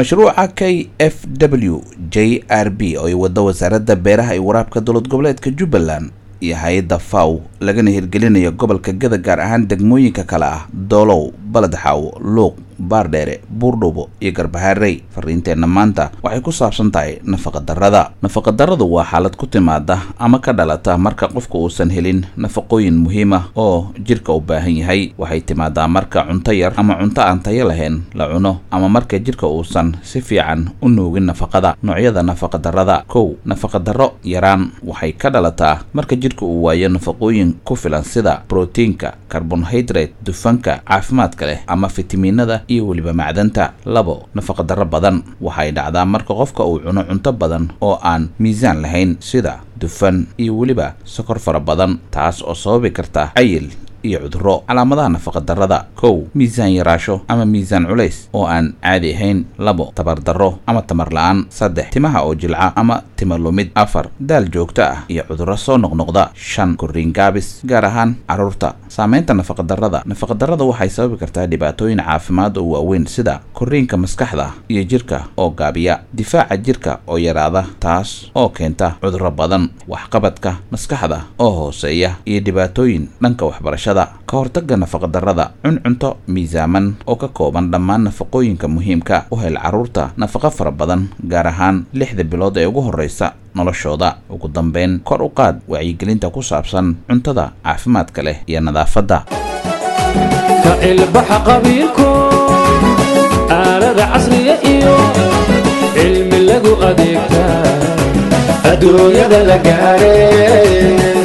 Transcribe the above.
mashruuca k f w j r b oo ay waddo wasaaradda beeraha iyo waraabka dowlad goboleedka jubbaland iyo hay-adda faw lagana hirgelinayo gobolka gada gaar ahaan degmooyinka kale ah doolow baledxaaw luuq baardheere buurdhubo iyo garbaharey fariinteenna maanta waxay ku saabsan tahay nafaqadarrada nafaqadarradu waa xaalad ku timaada ama ka dhalata marka qofka uusan helin nafaqooyin muhiim ah oo jidhka u baahan yahay waxay timaadaa marka cunto yar ama cunto aan tayo lahayn la cuno ama marka jidhka uusan si fiican u nuugin nafaqada noocyada nafaqadarrada kow nafaqadarro yaraan waxay ka dhalataa marka jidhka uu waayo nafaqooyin ku filan sida brotiinka carbonhydrate dufanka caafimaadka leh ama fitamiinada iyo weliba macdanta labo nafaqadarro badan waxay dhacdaa marka qofka uu cuno cunto badan oo aan miisaan lahayn sida dufan iyo weliba sokor fara badan taas oo sababi karta cayil iyo cudurro calaamadaha nafaqadarrada kow miisaan yaraasho ama miisaan culays oo aan caadi ahayn labo tabardarro ama tamar la-aan saddex timaha oo jilca ama tima lumid afar daal joogto ah iyo cudurro soo noqnoqda shan korriin gaabis gaar ahaan carruurta saamaynta nafaqadarrada nafaqadarrada waxay sababi kartaa dhibaatooyin caafimaad oo waaweyn sida korriinka maskaxda iyo jirka oo gaabiya difaaca jirka oo yaraada taas oo keenta cudurro badan waxqabadka maskaxda oo hooseeya iyo dhibaatooyin dhanka waxbarashada ka hortagga nafaqadarrada cuncunto miisaaman oo ka kooban dhammaan nafaqooyinka muhiimka u hel carruurta nafaqo fara badan gaar ahaan lixda bilood ee ugu horreysa noloshooda ugu dambeyn kor u qaad wacyigelinta ku saabsan cuntada caafimaadka leh iyo nadaafadda ka ilbaxa qabiilku aalada casriya iyo cilmi lagu adeegtaa adduunyada la gaadhay